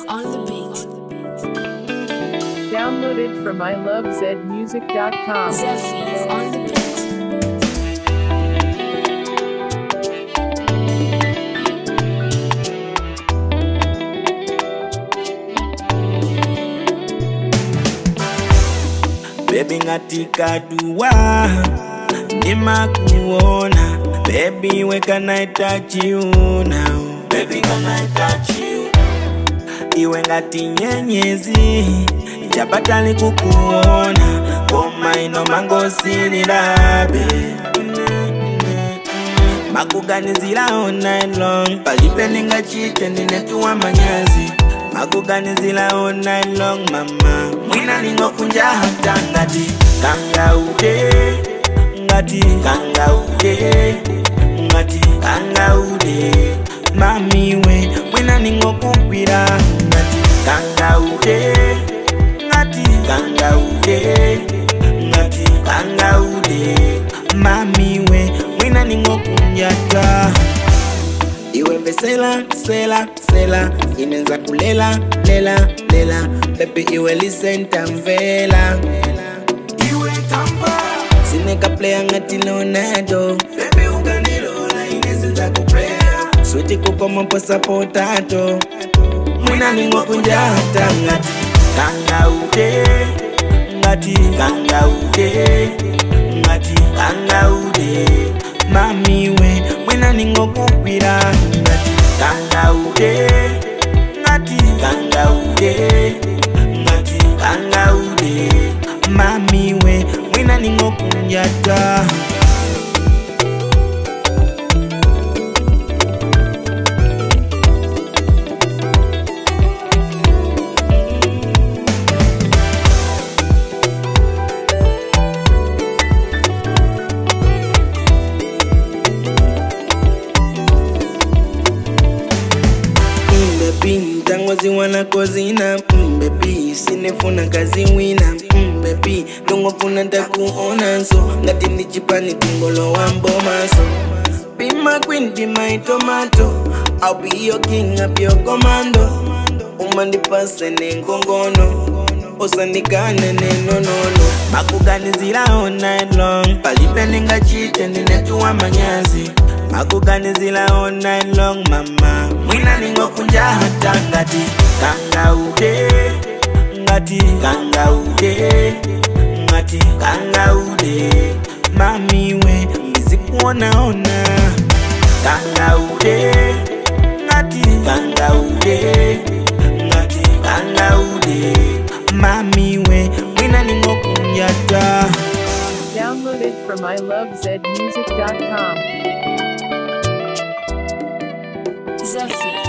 on the beat. Downloaded from ilovezmusic.com. Zephy on the beat. Baby ngatika dua nimakuona Baby where can I touch you now Baby can I touch you Iwe ngati nyenyezi Chapatali kukuona Koma ino mangosililabe makuganizira all night long palibe ndingachite ndinetuwa manyazi makuganizira all night long mama mwina ningokunja hata ngati kangaude ngati kangaude ngati kangaude mamiwe mwina ningokugwira ngati kangaude ngati kangaude ngati kangaude mamiwe mwina ningokunyata iwe mbesela sela sela inenza kulela lela lela pepe iwe lisenta mvela iwe tamba sineka playa ngati leonardo pepe ukandilola inezinza kuplaya switi kukomoposa potato mwina ningokunjata ngati kangaude ngati kangaude ngati kangaude mamiwe mwina ningokugwira ngati kangaude ngati kangaude ngati kangaude mamiwe mwina ningokunjata mbebi mtangozi wala kozina mbebi sinefuna kazi wina mbebi tongofuna takuona so ngati ndichipani tingolo wa mbomaso Be my queen, be my tomato I'll be your king, I'll be your commando umandipase nengongono usandikane nenonono makuganizira all night long palibe ndingachite ndinetuwa manyazi makuganizira all night long mama mwina ningokunja hata ngati kangaude ngati kangaude ngati kangaude mamiwe ndizikuonaona kangaude ngati kangaude ngati kangaude mamiwe mwina ningokunyata Downloaded from ilovezmusic.com. Zephy